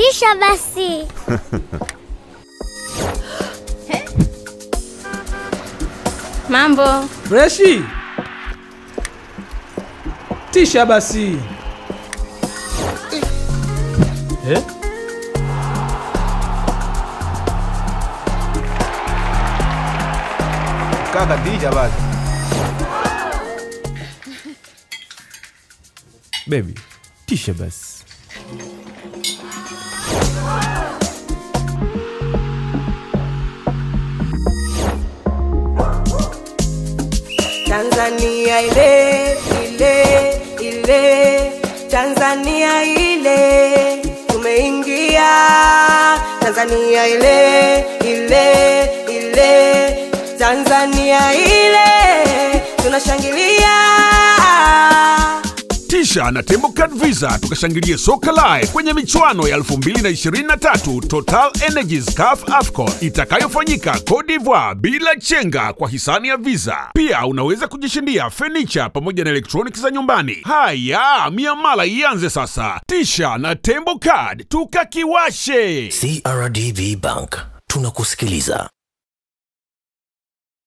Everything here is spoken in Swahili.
Tisha basi. Mambo. Freshi. Tisha basi. Eh? Kaka tisha basi. Baby, tisha basi. Tanzania ile ile ile Tanzania ile tumeingia Tanzania ile ile ile Tanzania ile tunashangilia Tisha na Tembo Card Visa tukashangilie soka live kwenye michuano ya 2023 Total Energies CAF AFCON itakayofanyika Cote d'Ivoire bila chenga kwa hisani ya Visa. Pia unaweza kujishindia furniture pamoja na electronics za nyumbani. Haya, miamala ianze sasa. Tisha na Tembo Card tukakiwashe. CRDB Bank tunakusikiliza.